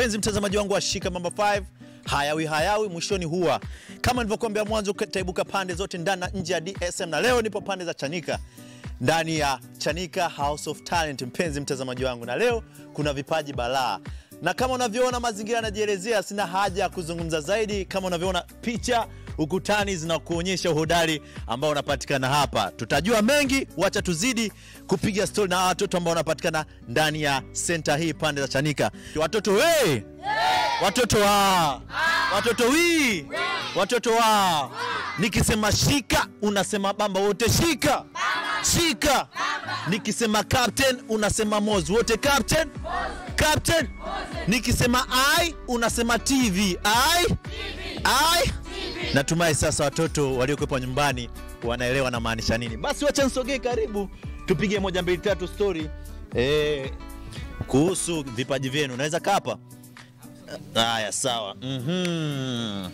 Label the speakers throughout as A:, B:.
A: Mpenzi mtazamaji wangu wa Shika Mamba 5, hayawi hayawi mwishoni huwa. Kama nilivyokuambia mwanzo, taibuka pande zote ndani na nje ya DSM, na leo nipo pande za Chanika ndani ya Chanika House of Talent, mpenzi mtazamaji wangu, na leo kuna vipaji balaa, na kama unavyoona mazingira yanajielezea, sina haja ya kuzungumza zaidi. Kama unavyoona picha ukutani zinakuonyesha uhodari ambao unapatikana hapa. Tutajua mengi, wacha tuzidi kupiga stori na watoto ambao wanapatikana ndani ya senta hii pande za Chanika. Watoto we watoto wa watoto wi watoto wa nikisema shika unasema bamba wote shika shika nikisema captain unasema moz wote captain captain nikisema i unasema tv i i natumai sasa watoto waliokuwepo nyumbani wanaelewa na maanisha nini basi wacha nisogee karibu tupige moja mbili tatu story eh, kuhusu vipaji vyenu unaweza kaa hapa haya sawa mm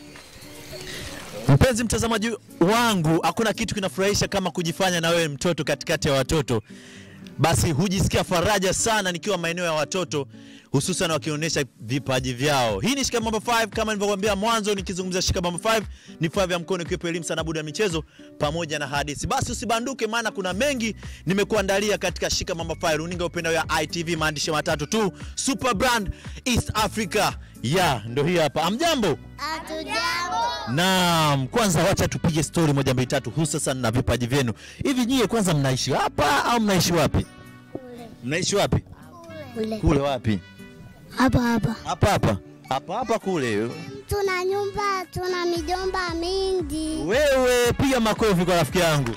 A: Mpenzi mtazamaji wangu, hakuna kitu kinafurahisha kama kujifanya na wewe mtoto katikati ya watoto. Basi hujisikia faraja sana nikiwa maeneo ya watoto, hususan wakionyesha vipaji vyao. Hii ni Shika Mambo 5 kama nilivyokuambia mwanzo, nikizungumzia Shika Mambo 5 ni vifaa vya mkono, ikiwepo elimu sana, buda ya michezo pamoja na hadithi. Basi usibanduke, maana kuna mengi nimekuandalia katika Shika Mambo 5, runinga upendao ya ITV, maandishi matatu tu, Super Brand East Africa. Ya, ndo hii hapa. Amjambo?
B: Hatujambo.
A: Naam, kwanza wacha tupige stori moja mbili tatu, hususan na vipaji vyenu. Hivi nyie kwanza mnaishi hapa au mnaishi wapi? Mnaishi wapi?
B: Kule.
A: Kule wapi?
B: Hapa hapa.
A: Hapa hapa. Hapa hapa kule.
B: Tuna nyumba, tuna mijomba mingi.
A: Wewe piga makofi kwa rafiki yangu.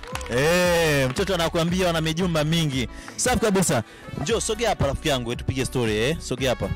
A: Eh, mtoto anakuambia wana mijumba mingi. Safi kabisa. Njoo sogea hapa rafiki yangu, tupige story eh. Sogea hapa.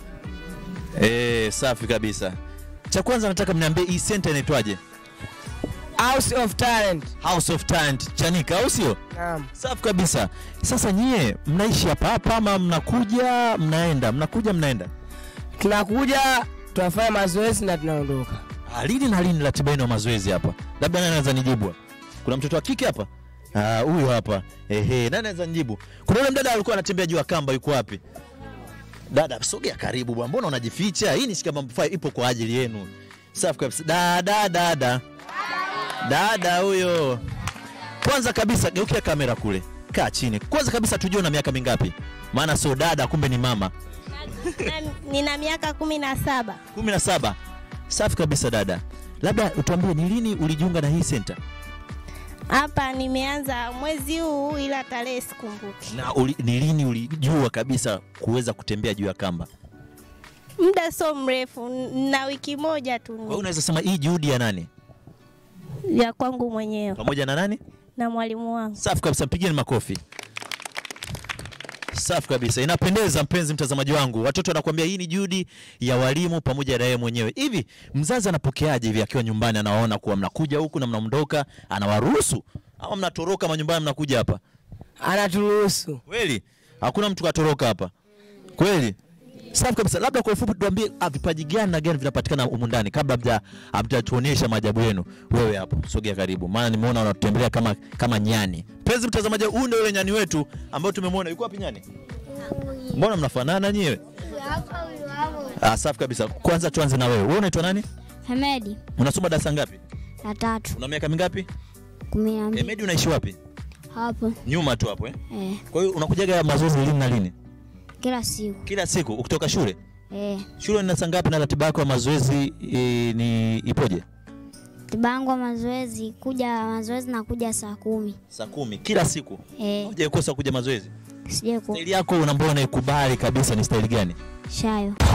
A: Eh, safi kabisa. Cha kwanza nataka mniambie hii center inaitwaje?
C: House of Talent.
A: House of Talent Chanika, au sio?
C: Naam.
A: Safi kabisa. Sasa nyie mnaishi hapa hapa ama mnakuja mnaenda? Mnakuja mnaenda?
C: Tunakuja tunafanya mazoezi na tunaondoka.
A: Ah, lini na lini ratiba yenu ya mazoezi hapa? Labda nani anaweza nijibu? Kuna mtoto wa kike hapa? Ah, huyu hapa. Ehe, nani anaweza nijibu? Kuna yule mdada alikuwa anatembea juu ya kamba yuko wapi? Dada, sogea karibu bwana. Mbona unajificha? Hii ni Shika Mambo 5 ipo kwa ajili yenu. Safi kabisa. Dada, dada. Dada huyo. Kwanza kabisa geukia kamera kule. Kaa chini. Kwanza kabisa tujue una miaka mingapi? Maana sio dada kumbe ni mama.
D: Na- nina miaka kumi na saba.
A: 17. Safi kabisa dada. Labda utuambie ni lini ulijiunga na hii center?
D: Hapa nimeanza mwezi huu, ila tarehe sikumbuki.
A: Na uli, ni lini ulijua kabisa kuweza kutembea juu ya kamba?
D: Muda sio mrefu, n- na wiki moja tu
A: Kwa hiyo unaweza sema hii juhudi ya nani?
D: ya kwangu mwenyewe
A: Pamoja na nani?
D: na mwalimu wangu.
A: Safi kabisa, mpigeni makofi. Safi kabisa, inapendeza mpenzi mtazamaji wangu. Watoto wanakuambia hii ni juhudi ya walimu pamoja na yeye mwenyewe. Hivi mzazi anapokeaje hivi akiwa nyumbani, anaona kuwa mnakuja huku na mnaondoka, anawaruhusu ama mnatoroka manyumbani mnakuja hapa?
C: Anaturuhusu.
A: Kweli hakuna mtu katoroka hapa kweli? Safi kabisa. Labda kwa ufupi tuambie ah, vipaji gani na gani vinapatikana humu ndani kabla hamja- hamjatuonyesha maajabu yenu. Wewe hapo sogea karibu, maana nimeona unatutembelea kama kama nyani. Mpenzi mtazamaji, huyu ndio yule nyani wetu ambao tumemwona. Yuko wapi nyani? Mbona mnafanana nyewe? Ah, safi kabisa. Kwanza tuanze na wewe. Wewe unaitwa nani?
B: Hemedi.
A: Unasoma darasa ngapi?
B: La tatu.
A: Una miaka mingapi?
B: Kumi na mbili.
A: Emedi, unaishi wapi?
B: Hapo.
A: Nyuma tu hapo eh.
B: Eh.
A: Kwa hiyo unakujaga mazoezi lini na lini?
B: Kila siku.
A: Kila siku ukitoka shule?
B: Eh.
A: Shule ni saa ngapi na ratiba yako ya mazoezi e, ni ipoje?
B: Tibangu wa mazoezi kuja mazoezi na kuja saa kumi.
A: Saa kumi kila siku.
B: Eh.
A: Hujaikosa kuja mazoezi.
B: Sije ku
A: Staili yako unambona unaikubali kabisa ni staili gani?
B: shayo.